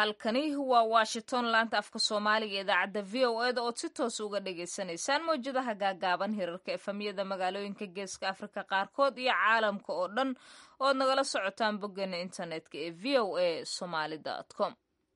halkani waa washington laanta afka soomaaliga idaacadda v o eda ood si toos uga dhagaysanaysaan mawjadaha gaagaaban hirarka efamiyada magaalooyinka geeska afrika qaarkood iyo caalamka oo dhan ood nagala socotaan boggeena internetka ee v o a somaly com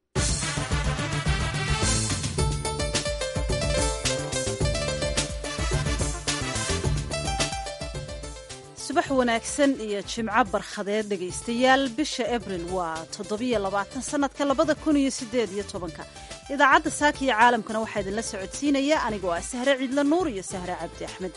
subax wanaagsan iyo jimco barkhadeed dhegaystayaal bisha abril waa toddobiyo labaatan sannadka labada kun iyo siddeed iyo tobanka idaacadda saaka iyo caalamkana waxaa idinla socodsiinaya anigoo ah sahre ciidla nuur iyo sahre cabdi axmed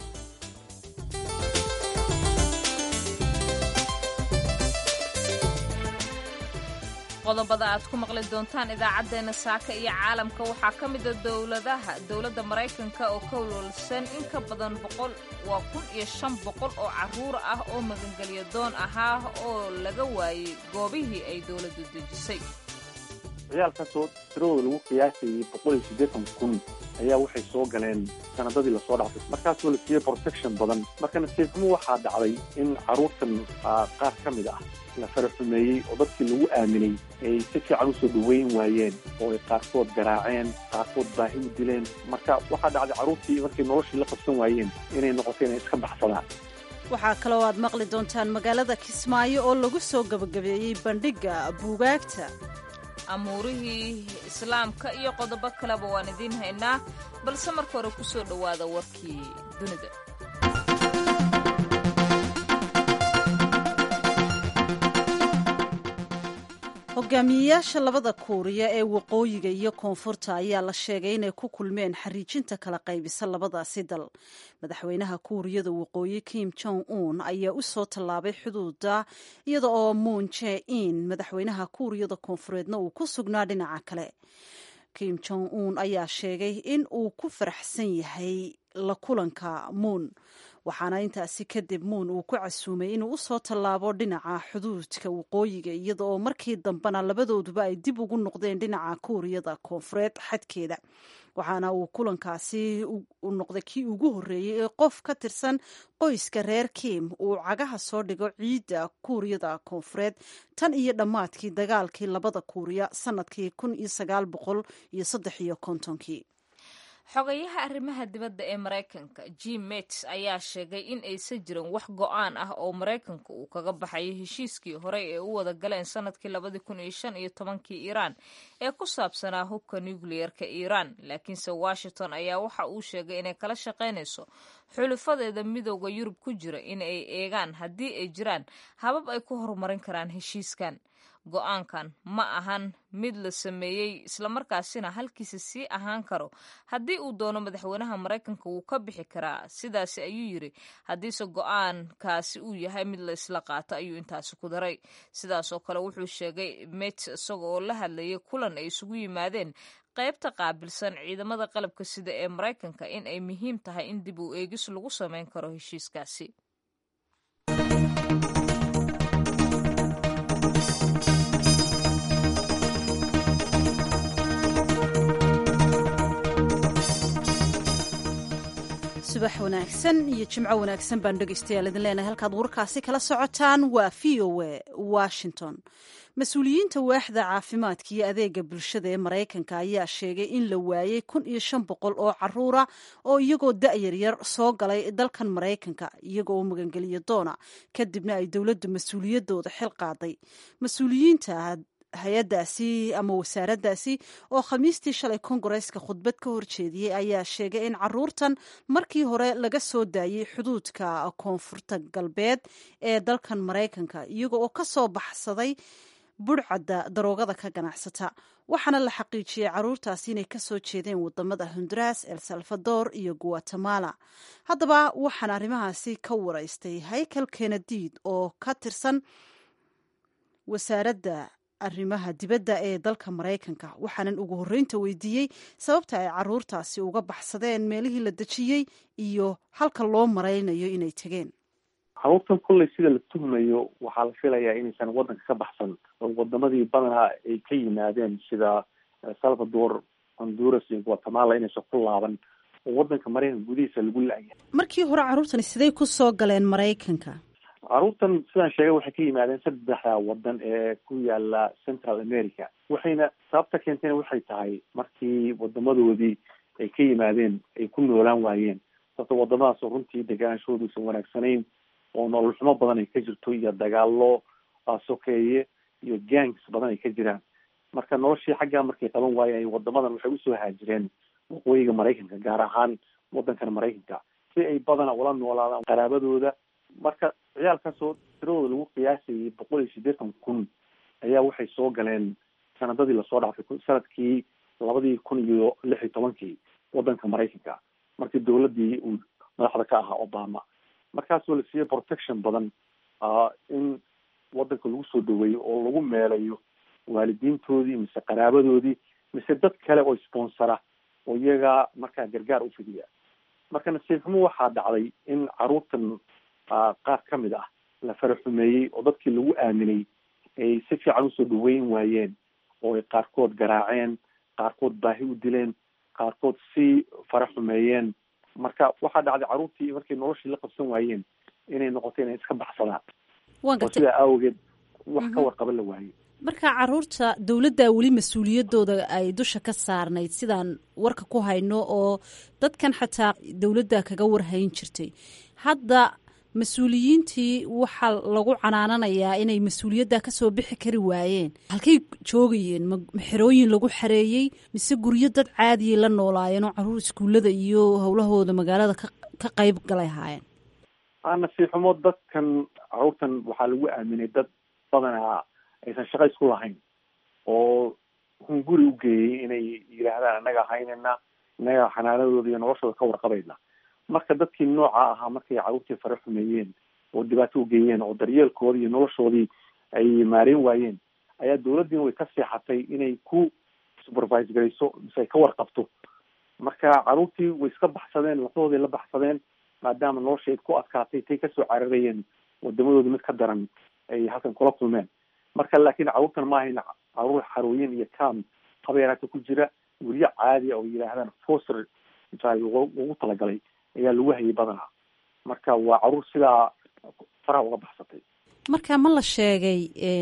qodobada aad ku maqli doontaan idaacaddeenna saaka iyo caalamka waxaa ka mida dowladaha dowladda maraykanka oo ka walwalsan in ka badan boqol waa kun iyo shan boqol oo carruur ah oo magangelyo doon ahaa oo laga waayey goobihii ay dowladdu dejisay ciyaalkaasoo tiradooda lagu qiyaasayay boqol iyo siddeetan kun ayaa waxay soo galeen sanadadii lasoo dhaafay markaasoo la siiyey protection badan marka nasiibxumo waxaa dhacday in carruurtan qaar ka mid ah la faraxumeeyey oo dadkii lagu aaminay ay si fiican usoo dhaweyn waayeen oo ay qaarkood garaaceen qaarkood baahi u dileen marka waxaa dhacday carruurtii markay noloshii la qabsan waayeen inay noqoto inay iska baxsadaan waxaa kaloo aad maqli doontaan magaalada kismaayo oo lagu soo gebagabeeyey bandhigga buugaagta amuurihii islaamka iyo qodobo kaleba waan idiin haynaa balse marka hore ku soo dhowaada warkii dunida hogaamiyeyaasha labada kuuriya ee waqooyiga iyo koonfurta ayaa la sheegay inay ku kulmeen xariijinta kala qaybisa labadaasi dal madaxweynaha kuuriyada waqooyi kim jong un ayaa u soo tallaabay xuduuda iyada oo moon je in madaxweynaha kuuriyada koonfureedna uu ku sugnaa dhinaca kale kim jong un ayaa sheegay in uu ku faraxsan yahay la kulanka moon waxaana intaasi kadib muun uu ku casuumay inuu u soo tallaabo dhinaca xuduudka waqooyiga iyada oo markii dambena labadooduba ay dib ugu noqdeen dhinaca kuuriyada koonfureed xadkeeda waxaana uu kulankaasi u noqday kii ugu horreeyey ee qof ka tirsan qoyska reer kim uu cagaha soo dhigo ciidda kuuriyada koonfureed tan iyo dhammaadkii dagaalkii labada kuuriya sanadkii kun iyo sagaal boqol iyo saddex iyo kontonkii xogayaha arrimaha dibadda ee maraykanka jim mets ayaa sheegay in aysan jirin wax go-aan ah oo maraykanka uu kaga baxayo heshiiskii horey ee u wada galeen sanadkii labadii kun iyo shan iyo tobankii iiraan ee ku saabsanaa hubka nukliyerka iiraan laakiinse washington ayaa waxa uu sheegay inay kala shaqaynayso xulufadeeda midooda yurub ku jira in ay eegaan haddii ay jiraan habab ay ku horumarin karaan heshiiskan go-aankan ma ahan mid la sameeyey islamarkaasina halkiisa sii ahaan karo haddii uu doono madaxweynaha maraykanka wuu ka bixi karaa sidaasi ayuu yiri haddiise go-aankaasi uu yahay mid la isla qaato ayuu intaasi ku daray sidaasoo kale wuxuu sheegay met isaga oo la hadlayay kulan ay isugu yimaadeen qaybta qaabilsan ciidamada qalabka sida ee maraykanka in ay muhiim tahay in dib u eegis lagu sameyn karo heshiiskaasi subax wanaagsan iyo jimco wanaagsan baan dhegaystayaal idin leenahay halkaad warkaasi kala socotaan waa v o a washington mas-uuliyiinta waaxda caafimaadka iyo adeega bulshada ee maraykanka ayaa sheegay in la waayey kun iyo shan boqol oo caruura oo iyagoo da-yaryar soo galay dalkan maraykanka iyagoo magangeliyo doona kadibna ay dowladdu mas-uuliyadooda xil qaaday mas-uuliyiinta hay-addaasi ama wasaaraddaasi oo khamiistii shalay kongareeska khudbad ka horjeediyey ayaa sheegay in caruurtan markii hore laga soo daayey xuduudka koonfurta galbeed ee dalkan maraykanka iyaga oo ka soo baxsaday budhcadda daroogada ka ganacsata waxaana la xaqiijiyey caruurtaasi inay kasoo jeedeen wadamada honduras el salvador iyo guatemala haddaba waxaan arrimahaasi ka waraystay haykel kenadiid oo ka tirsan wasaaradda arrimaha dibadda ee dalka maraykanka waxaanan ugu horreynta weydiiyey sababta ay caruurtaasi uga baxsadeen meelihii la dejiyey iyo halka loo maraynayo inay tegeen caruurtan kolley sida la tuhmayo waxaa la filayaa inaysan waddanka ka baxsan oo wadamadii badanaa ay ka yimaadeen sida salvador honduras iyo guatemala inaysan ku laaban oo waddanka maraykanka gudihiisa lagu la-yahay markii hore caruurtani siday ku soo galeen maraykanka caruurtan sidaan sheegay waxay ka yimaadeen saddexda wadan ee ku yaala central america waxayna sababta keentayna waxay tahay markii wadamadoodii ay ka yimaadeen ay ku noolaan waayeen sababta wadamadaasoo runtii degaanshooduusan wanaagsanayn oo nolol xumo badan ay ka jirto iyo dagaalo sokeeye iyo gangs badan ay ka jiraan marka noloshii xaggaa markay qaban waayeen wadamadan waxay usoo haajireen waqooyiga maraykanka gaar ahaan wadankan maraykanka si ay badana ula noolaadaan qaraabadooda marka ciyaalkaasoo tiradooda lagu qiyaasayay boqol iyo siddeetan kun ayaa waxay soo galeen sanadadii lasoo dhaafay sanadkii labadii kun iyo lix iyo tobankii wadanka maraykanka markii dowladii uu madaxda ka ahaa obama markaasoo la siiyey protection badan in wadanka lagu soo dhaweeyo oo lagu meelayo waalidiintoodii mise qaraabadoodii mise dad kale oo sponsora oo iyaga markaa gargaar u fidiya marka nasiib xumo waxaa dhacday in caruurtan qaar ka mid ah la faraxumeeyey oo dadkii lagu aaminay ay si fiican usoo dhaweyn waayeen oo ay qaarkood garaaceen qaarkood baahi u dileen qaarkood si fara xumeeyeen marka waxaa dhacday caruurtii markay noloshii la qabsan waayeen inay noqoto inay iska baxsadaan oo sidaa awgeed wax ka warqaba la waayey marka caruurta dowladda weli mas-uuliyadooda ay dusha ka saarnayd sidaan warka ku hayno oo dadkan xataa dowladda kaga warhayn jirtay hadda mas-uuliyiintii waxaa lagu canaananayaa inay mas-uuliyadda kasoo bixi kari waayeen halkay joogayeen ma xerooyin lagu xareeyey mise guryo dad caadiyay la noolaayeen oo caruur iskuullada iyo howlahooda magaalada ka ka qayb galay ahaayeen nasiib xumo dadkan caruurtan waxaa lagu aaminay dad badanaa aysan shaqa isku lahayn oo hunguri u geeyey inay yidhaahdaan annaga haynana innaga xanaanadooda iyo noloshooda ka warqabayna marka dadkii nooca ahaa markay caruurtii fara xumeeyeen oo dhibaato u geeyeen oo daryeelkoodii iyo noloshoodii ay maareen waayeen ayaa dowladdiina way ka seexatay inay ku supervise garayso mise ay ka warqabto marka caruurtii way iska baxsadeen lafahoodii la baxsadeen maadaama noloshayd ku adkaatay tay kasoo cararayeen wadamadoodi mid ka daran ay halkan kula kulmeen marka laakiin caruurtan ma ahayn caruur xarooyin iyo cam habeeraata ku jira guryo caadiya oo yidhaahdaan foster ugu talagalay ayaa lagu hayay badanaa marka waa caruur sidaa faraha uga baxsatay marka ma la sheegay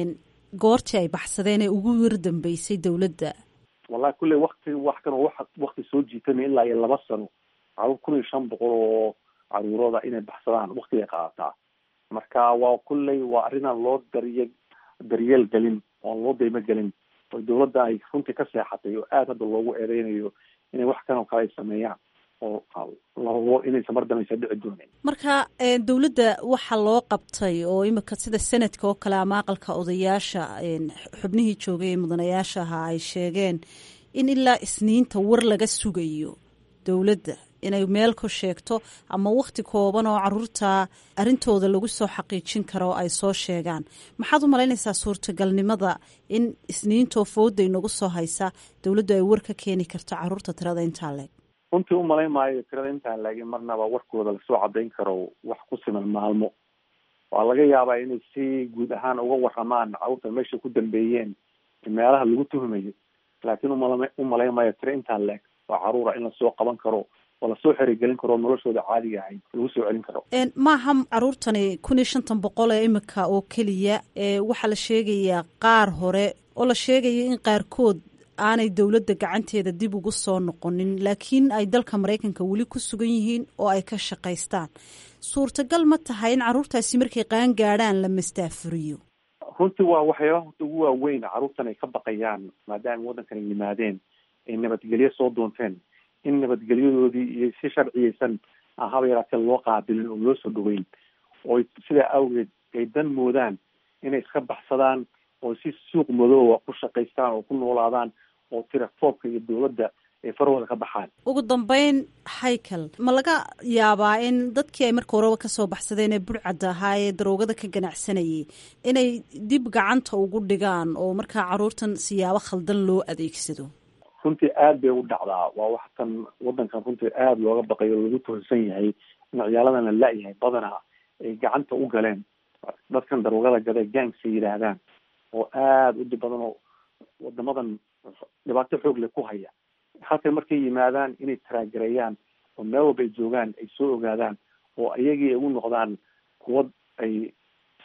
goortii ay baxsadeen ee ugu wir dambeysay dowladda wallahi kulley wakti wax kan oo wakti soo jiitana ilaa iyo laba sano caruur kun iyo shan boqol oo caruurooda inay baxsadaan waktigay qaadataa marka waa kulley waa arrinaan loo darye daryeel gelin oon loo daymo gelin oo dowladda ay runtii ka seexatay oo aada hadda loogu eedeynayo inay wax kan oo kale ay sameeyaan oo larabo inaysan mar dambaysa dhici doonin marka dowladda waxa loo qabtay oo imika sida sanadka oo kale ama aqalka odayaasha xubnihii joogay ee mudanayaasha ahaa ay sheegeen in ilaa isniinta war laga sugayo dowladda inay meel ku sheegto ama wakti kooban oo caruurta arrintooda lagu soo xaqiijin karo ay soo sheegaan maxaad u malaynaysaa suurtagalnimada in isniintoo fooda inagu soo haysa dowladdu ay war ka keeni karto caruurta tirada intaa leeg runtii u malayn maayo tirada intaan laagin marnaba warkooda lasoo cadayn karo wax ku siman maalmo waa laga yaabaa inay si guud ahaan uga waramaan caruurta meesha ku dambeeyeen meelaha lagu tuhumayo laakiin umala u malayn maayo tiro intaan leeg oo caruura in lasoo qaban karo oo lasoo xerigelin karo noloshooda caadiga ahayd lagu soo celin karo maaha caruurtani kun iyo shantan boqol ee imika oo keliya waxaa la sheegayaa qaar hore oo la sheegaya in qaarkood aanay dowladda gacanteeda dib ugu soo noqonin laakiin ay dalka maraykanka weli ku sugan yihiin oo ay ka shaqaystaan suurtagal ma tahay in caruurtaasi markay qaan gaadhaan la mastaafuriyo runtii waa waxyaabaha horta ugu waaweyn caruurtan ay ka baqayaan maadaama waddankan ay yimaadeen ay nabadgelyo soo doonteen in nabadgelyadoodii iyo si sharciyeysan haba yaraatee loo qaabilin oo loo soo dhaweyn oo sidaa awgeed ay dan moodaan inay iska baxsadaan oo si suuq madooba ku shaqaystaan oo ku noolaadaan oo tira foobka iyo dowladda ay farahooda ka baxaan ugu dambeyn haykel ma laga yaabaa in dadkii ay marka horeba kasoo baxsadeen ee burcadda ahaa ee daroogada ka ganacsanayay inay dib gacanta ugu dhigaan oo markaa caruurtan siyaabo khaldan loo adeegsado runtii aad bay u dhacdaa waa wax kan waddankan runtii aada looga baqayo o lagu tuhunsan yahay in ciyaaladan la la-yahay badanaa ay gacanta u galeen dadkan daroogada gada gangsa yidhaahdaan oo aada u dhib badan oo wadamadan dhibaato xoog leh ku haya halkan markay yimaadaan inay taraagareeyaan oo meel walba ay joogaan ay soo ogaadaan oo iyagii ay u noqdaan kuwa ay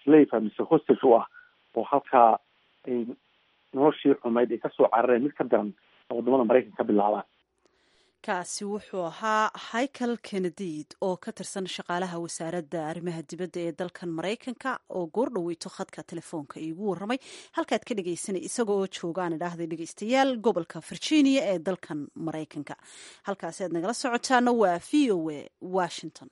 slave mise hostage u ah oo halkaa ay noloshii xumayd ay kasoo carareen mid ka daran wadamada maraykanka ka bilaabaan kaasi wuxuu ahaa hichael kennediid oo ka tirsan shaqaalaha wasaaradda arrimaha dibadda ee dalkan maraykanka oo goor dhoweyto khadka telefoonka iigu warramay halkaad ka dhegeysanay isaga oo joogaan idhaahday dhegeystayaal gobolka virginia ee dalkan maraykanka halkaasi aad nagala socotaana waa v o a washington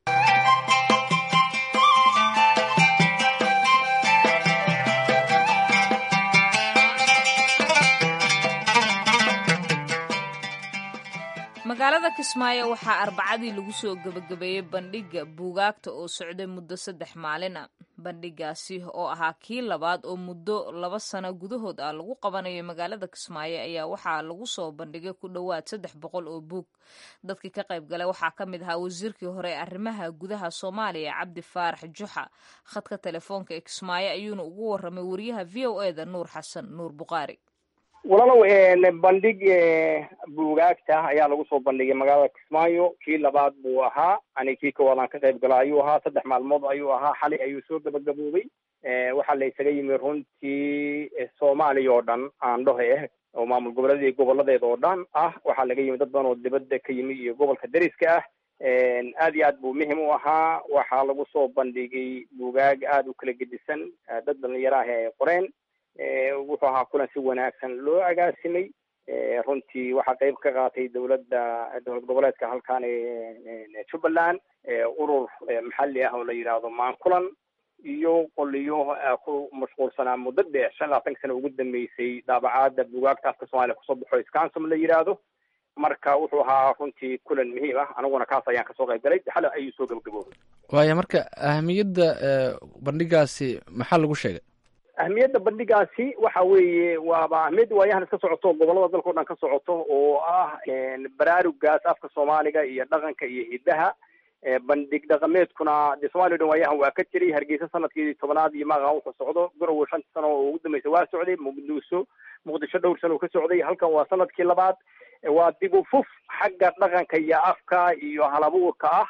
magaalada kismaayo waxaa arbacadii lagu soo gebagabeeyey bandhigga buugaagta oo socday muddo saddex maalin a bandhigaasi oo ahaa kii labaad oo muddo laba sano gudahood ah lagu qabanayo magaalada kismaayo ayaa waxaa lagu soo bandhigay ku dhowaad saddex boqol oo buug dadkii ka qayb galay waxaa ka mid ahaa wasiirkii hore ee arrimaha gudaha soomaaliya cabdi faarax juxa khadka telefoonka ee kismaayo ayuuna ugu warramay wariyaha v o eda nuur xasan nuur buqaari walaalow bandhig buugaagta ayaa lagu soo bandhigay magaalada kismaayo kii labaad buu ahaa ani kii koowaad aan ka qayb gala ayuu ahaa saddex maalmood ayuu ahaa xalay ayuu soo gabagaboobay waxaa la isaga yimi runtii soomaaliya oo dhan aandhohe ah oo maamul goboleedii goboladeeda oo dhan ah waxaa laga yimi dad badan oo dibadda ka yimi iyo gobolka dariska ah aad iyo aad buu muhim u ahaa waxaa lagu soo bandhigay buugaag aada u kala gedisan dad dhalinyaro ah ay qoreen wuxuu ahaa kulan si wanaagsan loo agaasimay runtii waxaa qayb ka qaatay dowladda dowlad goboleedka halkan jubbaland urur maxalli ah oo la yidhaahdo maankulan iyo qoliyo ku mashquulsanaa muddo dheer shan labaatanka sano ugu dambeysay daabacaadda buugaagta afka soomaaliya kusoo baxo scansom la yidhaahdo marka wuxuu ahaa runtii kulan muhiim ah aniguna kaas ayaan kasoo qayb galay xale ayuu soo gabagaboobay waaya marka ahamiyadda bandhigaasi maxaa lagu sheegay ahmiyadda bandhigaasi waxa weeye waaba ahmiyadda waayahan iska socoto gobolada dalka o dhan ka socoto oo ah baraarugaas afka soomaaliga iyo dhaqanka iyo hiddaha bandhig dhaqameedkuna dee somalia o dhan waayahan waa ka jiray hargeysa sanadkii tobanaad iyo maaqa wuxuu socdo garowe shantii sano oo ugu dambaysa waa socday muqdisho muqdisho dhowr sano uu ka socday halkan waa sanadkii labaad waa dib u fuf xagga dhaqanka iyo afka iyo halabuurka ah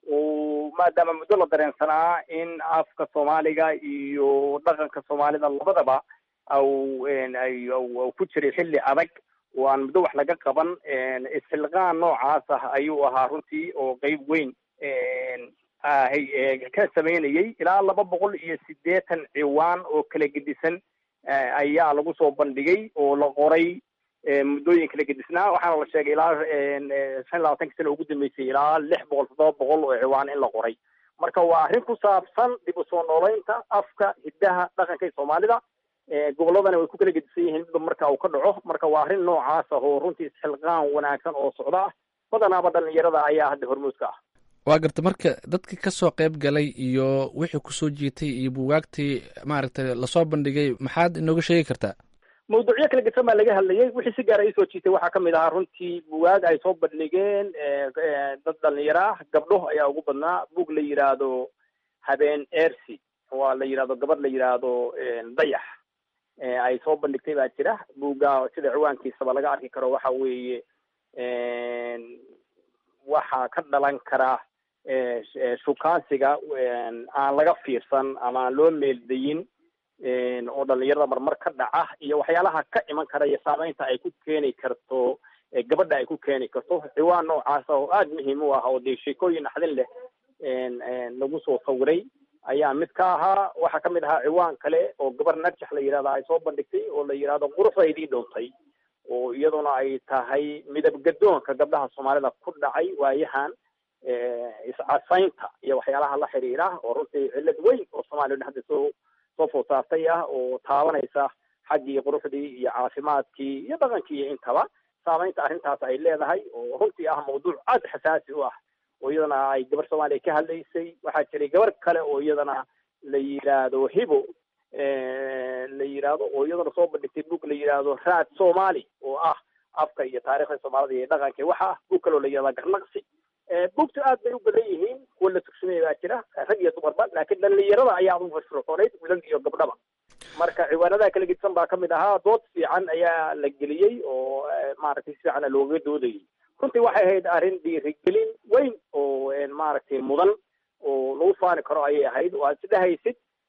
maadaama muddo la dareensanaa in afka soomaaliga iyo dhaqanka soomaalida labadaba au au ku jiray xilli adag oo aan muddo wax laga qaban isxilqaan noocaas ah ayuu ahaa runtii oo qeyb weyn ka sameynayay ilaa laba boqol iyo siddeetan ciwaan oo kala gedisan ayaa lagu soo bandhigay oo la qoray muddooyin kala gedisnaa waxaana la sheegay ilaa shan iyo labaatanka sano ugu dambeysay ilaa lix boqol toddoba boqol oo ciwaan in la qoray marka waa arrin ku saabsan dib u soo nooleynta afka hiddaha dhaqanka iyo soomaalida gobolladana way ku kala gedisan yihiin midba marka uu ka dhaco marka waa arrin noocaas ah oo runtii isxilqaan wanaagsan oo socda ah badanaaba dhalinyarada ayaa hadda hormuudka ah waa garta marka dadkii kasoo qayb galay iyo wixii kusoo jiitay iyo buugaagtii maaragtay lasoo bandhigay maxaad inooga sheegi kartaa mawduucyo kala gedsan baa laga hadlayay wixii si gaara isoo jiitay waxaa kamid ahaa runtii bugaag ay soo bandhigeen dad dhalinyaro ah gabdho ayaa ugu badnaa bug la yidhaahdo habeen ersi waa la yidhahdo gabadh la yidhaahdo dayax ay soo bandhigtay baa jira buga sida ciwaankiisaba laga arki karo waxa weeye waxaa ka dhalan kara shukaansiga aan laga fiirsan ama aan loo meeldayin oo dhalinyarada marmar ka dhaca iyo waxyaalaha ka iman kara iyo saameynta ay ku keeni karto gabadha ay ku keeni karto ciwaan noocaas oo aada muhiim u ah oo dee sheekooyin naxdin leh lagu soo sawiray ayaa mid ka ahaa waxaa kamid ahaa ciwaan kale oo gabar narjax la yidhahda ay soo bandhigtay oo la yidhahdo quruxdaydii dhowtay oo iyaduna ay tahay midab gadoonka gabdhaha soomaalida ku dhacay waayahan iscasaynta iyo waxyaalaha la xiriira oo runtii cillad weyn oo soomaliya dhan hadda soo soo food saartay ah oo taabanaysa xaggii quruxdii iyo caafimaadkii iyo dhaqankii iyo intaba saameynta arrintaas ay leedahay oo runtii ah mawduuc aada xasaasi u ah oo iyadana ay gabar soomaaliya ka hadlaysay waxaa jiray gabar kale oo iyadana la yidhaahdo hibo la yidhaahdo oo iyadana soo bandhigtay bug la yidhaahdo raad somali oo ah afka iyo taarikhda soomaalida iyo dhaqanka waxa ah bug kale oo la yidhahda garnaqsi bugta aad bay u badan yihiin kuwa la tursamaya baa jira rag iyo dumarba laakiin dhalinyarada ayaa ugu firfircoonayd wiilal iyo gabdhaba marka ciwaanadaha kala gedisan baa kamid ahaa dood fiican ayaa la geliyey oo maaragtay si fiicana loogaga doodayay runtii waxay ahayd arrin dhiirigelin weyn oo maaragtay mudan oo lagu faani karo ayay ahayd oo aad isdhehaysid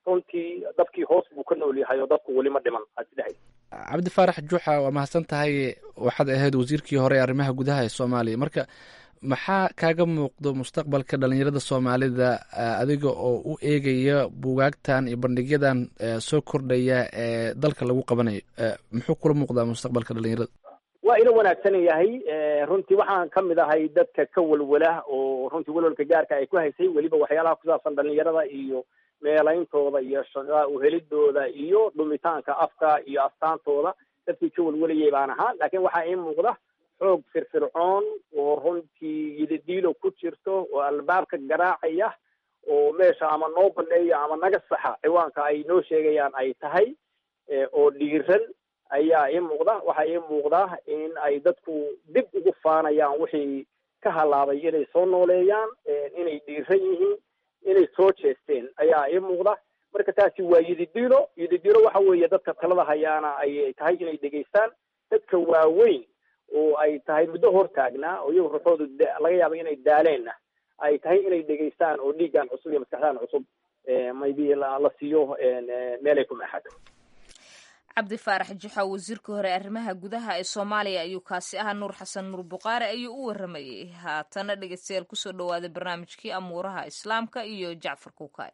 runtii dadkii hoos buu ka nool yahay oo dadku weli ma dhiman aad isdhehay cabdi faarax juuxa waa mahadsan tahay waxaad ahayd wasiirkii hore ee arrimaha gudaha ee soomaaliya marka maxaa kaaga muuqdo mustaqbalka dhalinyarada soomaalida adiga oo u eegaya bugaagtan iyo bandhigyadan soo kordhaya ee dalka lagu qabanayo muxuu kula muuqdaa mustaqbalka dhalinyarada waa ila wanaagsan yahay runtii waxaan ka mid ahay dadka ka welwela oo runtii welwelka gaarka ay ku haysay weliba waxyaalaha kusaabsan dhalinyarada iyo meelayntooda iyo shaqa uhelidooda iyo dhumitaanka afka iyo astaantooda dadkii ka welwelayay baan ahaa laakiin waxaa ii muuqda xoog firfircoon oo runtii yididiilo ku jirto oo albaabka garaacaya oo meesha ama noo baneeya ama naga saxa ciwaanka ay noo sheegayaan ay tahay oo dhiiran ayaa ii muuqda waxaa ii muuqda in ay dadku dib ugu faanayaan wixii ka halaabay inay soo nooleeyaan inay dhiiran yihiin inay soo jeesteen ayaa ii muuqda marka taasi waa yididiilo yididiilo waxa weeye dadka talada hayaana ay tahay inay dhegaystaan dadka waaweyn oo ay tahay muddo hortaagnaa oo iyagu ruuxoodu laga yaaba inay daaleenna ay tahay inay dhegaystaan oo dhiiggan cusub iyo maskaxdan cusub maybe la siiyo meelay ku maaxato cabdi faarax juxa wasiirka hore arrimaha gudaha ee soomaaliya ayuu kaasi ahaa nuur xasan nuur buqaare ayuu u waramayey haatana dhegeystayaal kusoo dhawaaday barnaamijkii amuuraha islaamka iyo jacfar kuukaay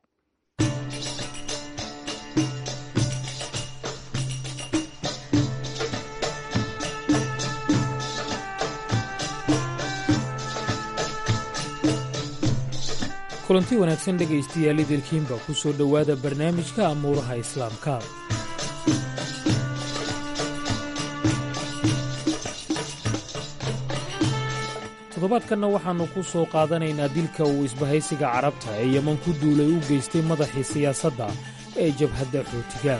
kulanti wanaagsan dhegaystayaal idilkiinba ku soo dhowaada barnaamijka amuuraha islaamka toddobaadkanna waxaannu ku soo qaadanaynaa dilka uu isbahaysiga carabta ee yeman ku duulay u geystay madaxii siyaasadda ee jabhadda xootiga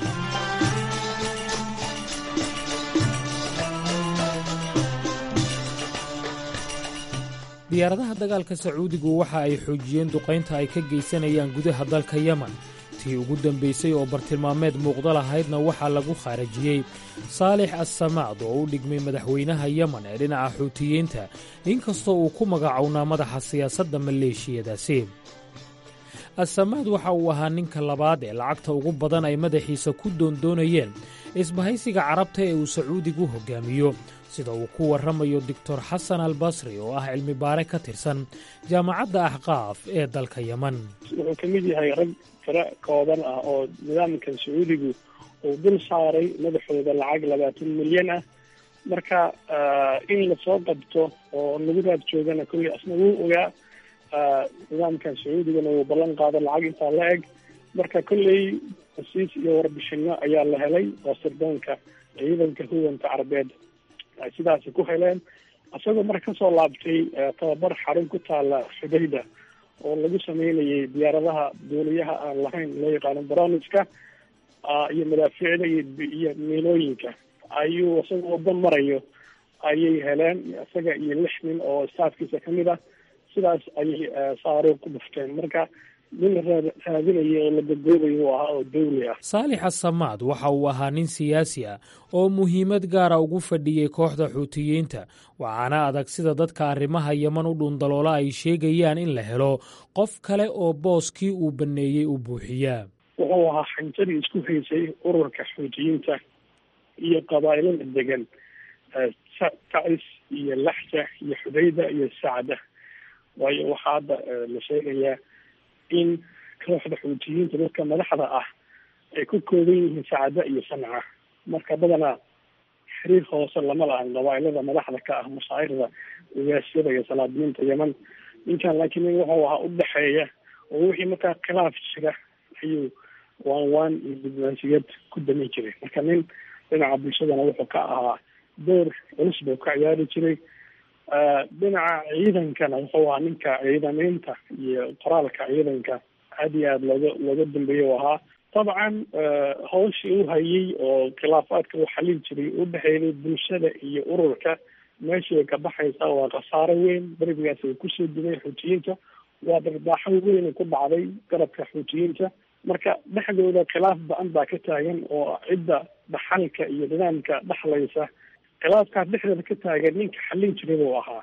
diyaaradaha dagaalka sacuudigu waxa ay xoojiyeen duqaynta ay ka geysanayaan gudaha dalka yeman tii ugu dambaysay oo bartilmaameed muuqda lahaydna waxaa lagu khaarajiyey saalix assamaad oo u dhigmay madaxweynaha yeman ee dhinaca xuutiyiinta inkastoo uu ku magacownaa madaxa siyaasadda maleeshiyadaasi assamaad waxa uu ahaa ninka labaad ee lacagta ugu badan ay madaxiisa ku doondoonayeen isbahaysiga carabta ee uu sacuudigu hoggaamiyo sida uu ku warramayo doctor xasan al basri oo ah cilmi baare ka tirsan jaamacadda axqaaf ee dalka yeman wuxuu ka mid yahay rag tiro kooban ah oo nidaamkan sacuudigu uu dul saaray madaxooda lacag labaatan milyan ah marka in lasoo qabto oo lagu raad joogana kolley asna wuu ogaa nidaamkan sacuudigana uu ballan qaado lacag intaa la eg marka kolley hasiis iyo warbixino ayaa la helay oo sirdoonka ciidanka huwanta carabeed ay sidaasi ku heleen isagoo marka kasoo laabtay tababar xarun ku taala xudayda oo lagu sameynayay diyaaradaha duuliyaha aan lahayn loo yaqaano broniska iyo madaafiicda iyo miilooyinka ayuu isagoo waddo marayo ayay heleen isaga iyo lix nin oo staafkiisa kamid ah sidaas ayay saaro ku dhufteen marka nin la raadinaya oo la gagoobayo u ahaa oo dawli ah saalix asamaad waxa uu ahaa nin siyaasi ah oo muhiimad gaara ugu fadhiyey kooxda xuutiyiinta waxaana adag sida dadka arrimaha yeman u dhuundaloola ay sheegayaan in la helo qof kale oo booskii uu banneeyey u buuxiyaa wuxuu ahaa xanjadii isku haysay ururka xuutiyiinta iyo qabaa'ilada degan tacis iyo laxja iyo xudayda iyo sacda waayo waxaa hadda la sheegayaa in kooxda xuutiyiinta dadka madaxda ah ay ku kooban yihiin sacada iyo sanca marka badanaa xiriir hoose lama lahan qabaa'ilada madaxda ka ah mashaacirda ogaasyada iyo salaadiyiinta yeman ninkan laakiin nin wuxuu ahaa udhexeeya oo wixii markaa khilaaf jira ayuu waan waan iyo diblomaasiyad ku damin jiray marka nin dhinaca bulshadana wuxuu ka ahaa door culus buu ka ciyaari jiray dhinaca ciidankana wuxuu ahaa ninka ciidamaynta iyo qoraalka ciidanka aad iyo aada looga looga dambeeya u ahaa dabcan hawshii u hayay oo khilaafaadka uu xalin jiray u dhexeeyay bulshada iyo ururka meeshii ka baxaysa waa khasaaro weyn berigaas ay kusoo dumay xuutiyiinta waa darbaaxo weyn ku dhacday garabka xuutiyiinta marka dhexdooda khilaaf ba-an baa ka taagan oo cidda dhaxalka iyo nidaamka dhexlaysa khilaafkaas dhexdeeda ka taagan ninka xallin jiray buu ahaa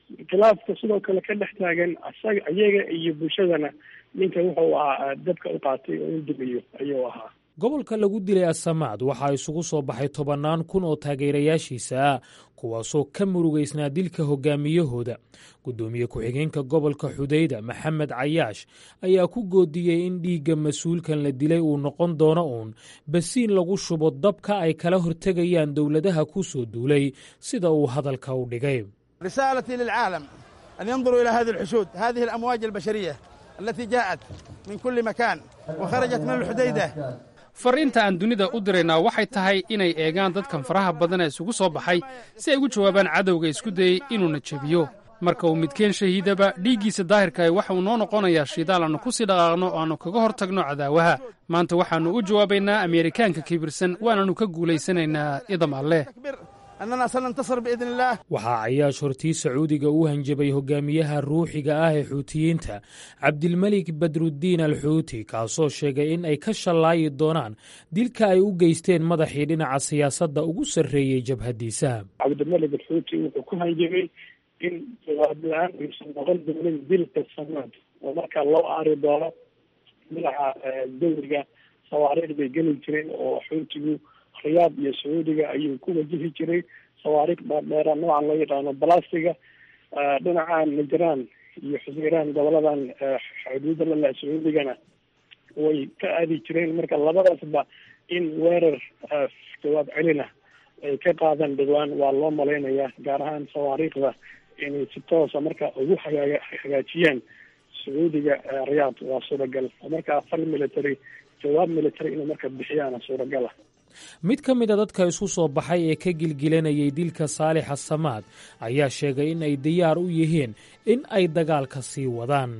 khilaafka sidoo kale ka dhex taagan asaga iyaga iyo bulshadana ninka wuxuu ahaa dabka u qaatay oo in dumiyo ayuu ahaa gobolka lagu dilay asamaad waxaa isugu soo baxay tobannaan kun oo taageerayaashiisa ah kuwaasoo ka murugaysnaa dilka hogaamiyahooda guddoomiye ku-xigeenka gobolka xudayda maxamed cayaash ayaa ku goodiyey in dhiigga mas-uulkan la dilay uu noqon doono uun basiin lagu shubo dabka ay kala hortegayaan dowladaha ku soo duulay sida uu hadalka u dhigay رسالتي للعالم أن ينظروا إلى هذه الحشود هذه الأمواج البشرية التي جاءت من كل مكان وخرجت من الحديدة fariinta aan dunida u diraynaa waxay tahay inay eegaan dadkan faraha badan ee isugu soo baxay si ay ugu jawaabaan cadowga isku dayey inuuna jebiyo marka uu midkeen shahiidaba dhiiggiisa daahirkaah waxa uu noo noqonayaa shidaal aannu ku sii dhaqaaqno oo aannu kaga hor tagno cadaawaha maanta waxaannu u jawaabaynaa ameerikaanka kibirsan waananu ka guulaysanaynaa idam alleh أننا سننتصر بإذن الله waxaa cayaash hortii sacuudiga u hanjabay hogaamiyaha ruuxiga ah ee xuutiyiinta cabdilmelik badruddiin al xuuti kaasoo sheegay in ay ka shallaayi doonaan dilka ay u geysteen madaxii dhinaca siyaasadda ugu sarreeyey jabhaddiisa cabdimalik alxuuti wuxuu ku hanjabay in jawaab la-aan aysan noqon doonin dilka sanaad oo markaa loo aari doono madaxa dowriga sawaariikh bay geli jireen oo xuutigu riyaad iyo sacuudiga ayuu ku wajihi jiray sawaariikh dhaadheera noocan loo yaqaano balastiga dhinacan najraan iyo xusiraan goboladan xuduuda lala sacuudigana way ka aadi jireen marka labadaasba in weerar jawaab celina ay ka qaadan dhawaan waa loo malaynayaa gaar ahaan sawaariikhda inay si toosa marka ugu hagaa hagaajiyaan sacuudiga riyaad waa suuragal marka fal military jawaab military inay marka bixiyaana suuragala mid ka mid a dadka isku soo baxay ee ka gilgilanayay dilka saalixa samaad ayaa sheegay in ay diyaar u yihiin in ay dagaalka sii wadaan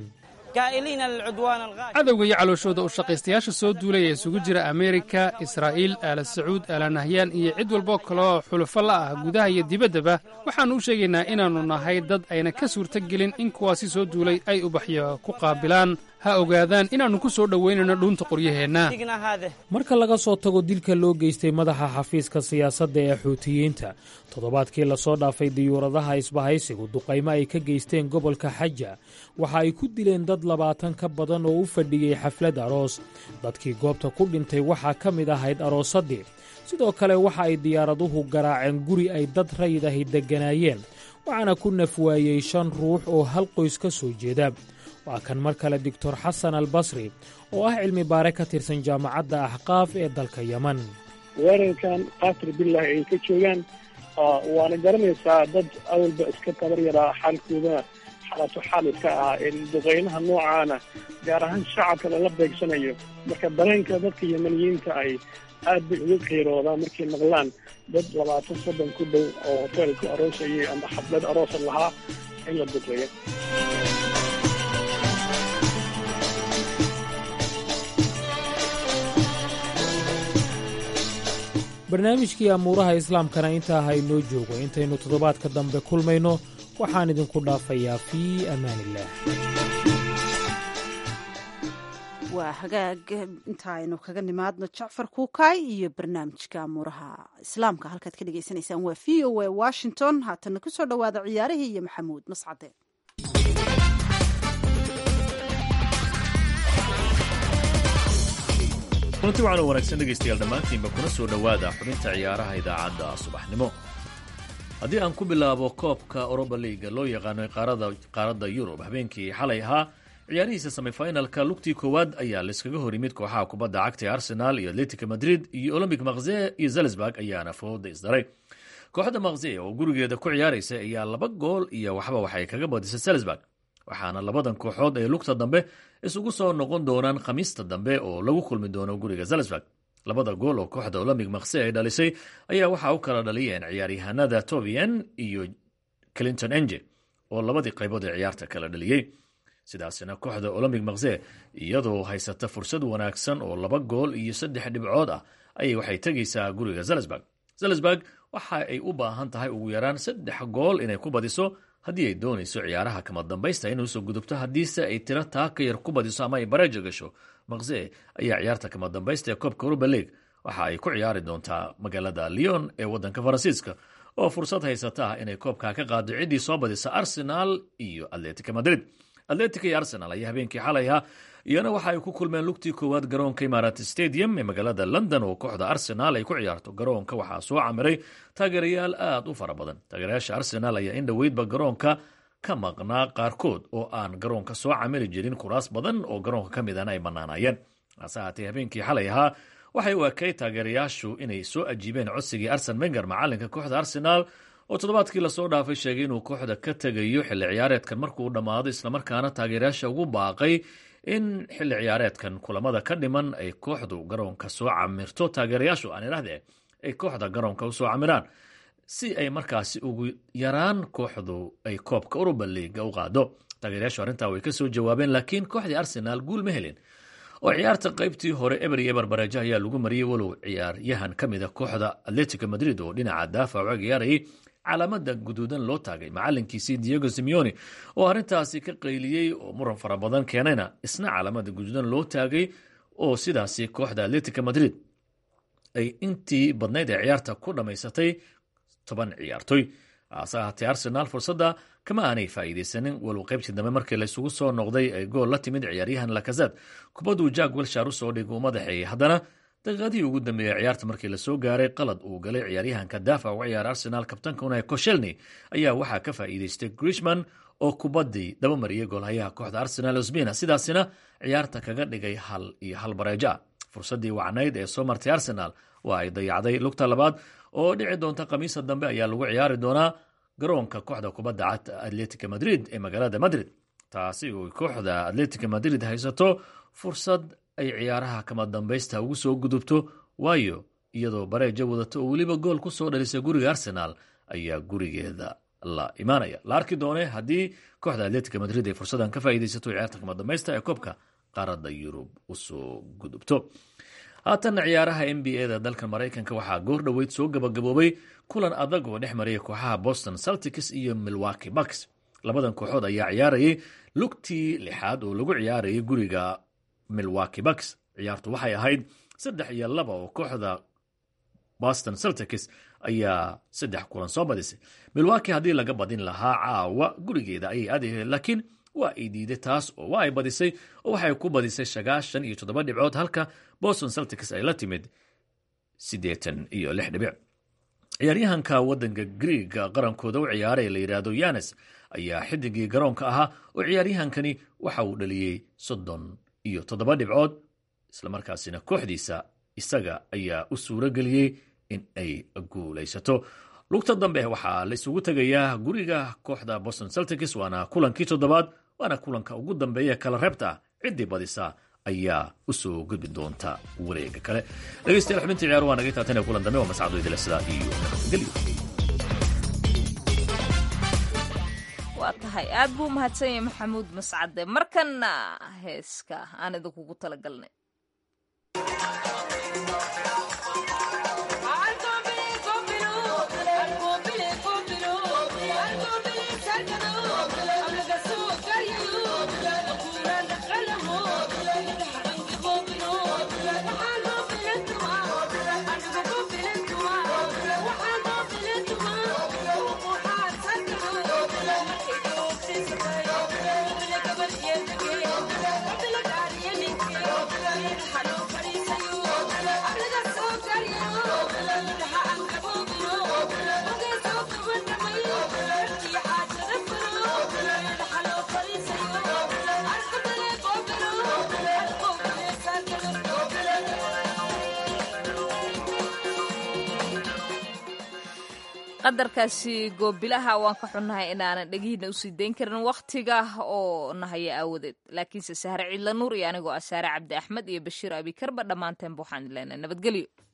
cadowga iyo calooshooda u shaqaystayaasha soo duulay ee isugu jira ameerika israa'iil aala sacuud aala nahyaan iyo cid walboo kaloo xulufo la ah gudaha iyo dibaddaba waxaannu u sheegaynaa inaannu nahay dad ayna ka suurtogelin in kuwaasi soo duulay ay ubaxyo ku qaabilaan ha ogaadaan inaannu ku soo dhowaynayno dhuunta qoryaheenna marka laga soo tago dilka loo geystay madaxa xafiiska siyaasadda ee xuutiyiinta toddobaadkii lasoo dhaafay diyuuradaha isbahaysigu duqaymo ay ka geysteen gobolka xaja waxa ay ku dileen dad labaatan ka badan oo u fadhiyey xaflad aroos dadkii goobta ku dhintay waxaa ka mid ahayd aroosaddii sidoo kale waxa ay diyaaraduhu garaaceen guri ay dad rayid ahi degganaayeen waxaana ku nafwaayey shan ruux oo hal qoys ka soo jeeda waa kan mar kale doctor xasan al basri oo ah cilmi baare ka tirsan jaamacadda axqaaf ee dalka yeman weerarkan qatar billahi ay ka joogaan waana garanaysaa dad awalba iska tabar yaraa xaalkoodana xalato xaal iska ah in duqeynaha noocaana gaar ahaan shacabka lala beegsanayo marka dareenka dadka yemaniyiinta ay aad bay uga qiiroodaan markay maqlaan dad labaatan soddon ku dhow oo hoteel ku aroosayay ama xaflad aroosa lahaa in la duqeeyo barnaamijkii amuuraha islaamkana intaa ha inoo joogo intaynu toddobaadka dambe kulmayno waxaan idinku dhaafayaa fii amaaniillaah waa hagaag inta aynu kaga nimaadno jacfar kuukaay iyo barnaamijka amuuraha islaamka halkaad ka dhagaysanaysaan waa v o a washington haatana kusoo dhowaada ciyaarihii iyo maxamuud mascade kulanti waxaan wanaagsan dhegaystayaal dhammaantiinba kuna soo dhowaada xubinta ciyaaraha idaacadda subaxnimo haddii aan ku bilaabo koobka oroba liiga loo yaqaano qaaradda yurub habeenkii xalay ahaa ciyaarihiisa semifinalka lugtii koowaad ayaa layskaga hor yimid kooxaha kubadda cagta ee arsenal iyo atletica madrid iyo olombic makze iyo zalzburg ayaana fooda isdaray kooxda makze oo gurigeeda ku ciyaaraysa ayaa laba gool iyo waxba waxay kaga badisay zalzburg waxaana labadan kooxood ee lugta dambe isugu soo noqon doonaan khamiista dambe oo lagu kulmi doono guriga zalzburg labada gool oo kooxda olombic makse ay dhalisay ayaa waxaa u kala dhaliyeen ciyaaryahanada tobian iyo clinton enge oo labadii qaybood ee ciyaarta kala dhaliyey sidaasina kooxda olombic makse iyadoo haysata fursad wanaagsan oo laba gool iyo saddex dhibcood ah ayay waxay tegaysaa guriga zalzburg zalzburg waxa ay u baahan tahay ugu yaraan saddex gool inay ku badiso haddii ay doonayso ciyaaraha kama dambaysta inay usoo gudubto haddiise ay tiro taa ka yar ku badiso ama ay bareeja gasho makse ayaa ciyaarta kama dambaysta ee koobka europa league waxa ay ku ciyaari doontaa magaalada lyon ee wadanka faransiiska oo fursad haysata ah inay koobka ka qaado ciddii soo badisa arsenal iyo atletica madrid atletica iyo arsenal ayaa habeenkii xalay ahaa iyana waxa ay ku kulmeen lugtii koowaad garoonka imarat stadium ee magaalada london oo kooxda arsenal ay ku ciyaarto garoonka waxaa soo camiray taageerayaal aad u fara badan taageerayaasha arsenal ayaa in dhoweydba garoonka ka maqnaa qaarkood oo aan garoonka soo camiri jirin kuraas badan oo garoonka ka midana ay bannaanayeen hase haatee habeenkii xalay ahaa waxay u ekay taageerayaashu inay soo ajiibeen codsigii arsen wenger macalinka kooxda arsenal oo toddobaadkii lasoo dhaafay sheegay inuu kooxda ka tegayo xilli ciyaareedkan markuu dhammaado islamarkaana taageerayaasha ugu baaqay in xilli ciyaareedkan kulamada ka dhiman ay kooxdu garoonka soo camirto taageerayaashu aan idhahdee ay kooxda garoonka usoo camiraan si ay markaasi ugu yaraan kooxdu ay koobka uruba liiga u qaado taageerayaashu arrintaa way ka soo jawaabeen laakiin kooxdii arsenaal guul ma helin oo ciyaarta qaybtii hore eber iyo eber bareejo ayaa lagu mariyey walow ciyaaryahan ka mid a kooxda atletico madrid oo dhinaca daafac uga ciyaarayay calaamada guduudan loo taagay macalinkiisii diego simeoni oo arrintaasi ka qayliyey oo muran fara badan keenayna isna calaamada guduudan loo taagay oo sidaasi kooxda atletica madrid ay intii badnayd ee ciyaarta ku dhammaysatay toban ciyaartoy hase ahaatee arsenal fursadda kama aanay faa'iidaysanin walow qaybtii dambe markii laysugu soo noqday ay gool la timid ciyaaryahan lakazad kubadduu jack welshar u soo dhigay uu madaxeeyey haddana daqiiqadihii ugu dambeeyey ciyaarta markii lasoo gaaray qalad uu galay ciyaaryahanka daafac uga ciyaara arsenal kabtanka unai koshelny ayaa waxaa ka faa'iidaystay grishman oo kubaddii daba mariyey goolhayaha kooxda arsenal osbina sidaasina ciyaarta kaga dhigay hal iyo hal bareejo ah fursaddii wacnayd ee soo martay arsenal waa ay dayacday lugta labaad oo dhici doonta khamiisa dambe ayaa lagu ciyaari doonaa garoonka kooxda kubadda cagta atletica madrid ee magaalada madrid taasi oo kooxda atletica madrid haysato fursad ay ciyaaraha kama dambaysta ugu soo gudubto waayo iyadoo bareeja wadato oo weliba gool ku soo dhalisay guriga arsenal ayaa gurigeeda la imaanaya la arki doone haddii kooxda atletica madrid ay fursadan ka faa'iidaysato ciyaarta kama dambaysta ee koobka qaaradda yurub usoo gudubto haatanna ciyaaraha n b a da dalka maraykanka waxaa goor dhoweyd soo gabagaboobay kulan adag oo dhex maraya kooxaha boston celtics iyo milwaki bucks labadan kooxood ayaa ciyaarayay lugtii lixaad oo lagu ciyaarayay guriga milwaki bucks ciyaartu waxay ahayd saddex iyo laba oo kooxda boston celtics ayaa saddex kulan soo badisay milwaki haddii laga badin lahaa caawa gurigeeda ayay aadahe laakiin waa ay diiday taas oo waa ay badisay oo waxay ku badisay sagaashan iyo toddoba dhibcood halka boston celtics ay la timid siddeetan iyo lix dhibic ciyaaryahanka waddanka griega qarankooda u ciyaaray la yidhaahdo yanes ayaa xidigii garoonka ahaa oo ciyaaryahankani waxa uu dhaliyey soddon iyo toddoba dhibcood islamarkaasina kooxdiisa isaga ayaa u suuro geliyey in ay guulaysato lugta dambe waxaa la isugu tegayaa guriga kooxda boston celtics waana kulankii toddobaad waana kulanka ugu dambeeya kala reebta ciddii badisa ayaa u soo gudbi doonta wareega kale dhegeystayaal xubintii ciyaar waa naga taatan ee kulan dambe waa mascado idile sidaa iyo nabadgelyo waa tahay aad buu umahadsan yahay maxamuud mascade markanna heeska aan idinkugu talagalnay qadarkaasi goobilaha waan ka xunnahay inaanan dhegihiina usii dayn karin wakhtiga oo nahaya aawadeed laakiinse sahre ciidla nuur iyo anigoo ah saare cabdi axmed iyo bashiir abikarba dhammaanteenba waxaan leenahay nabadgelyo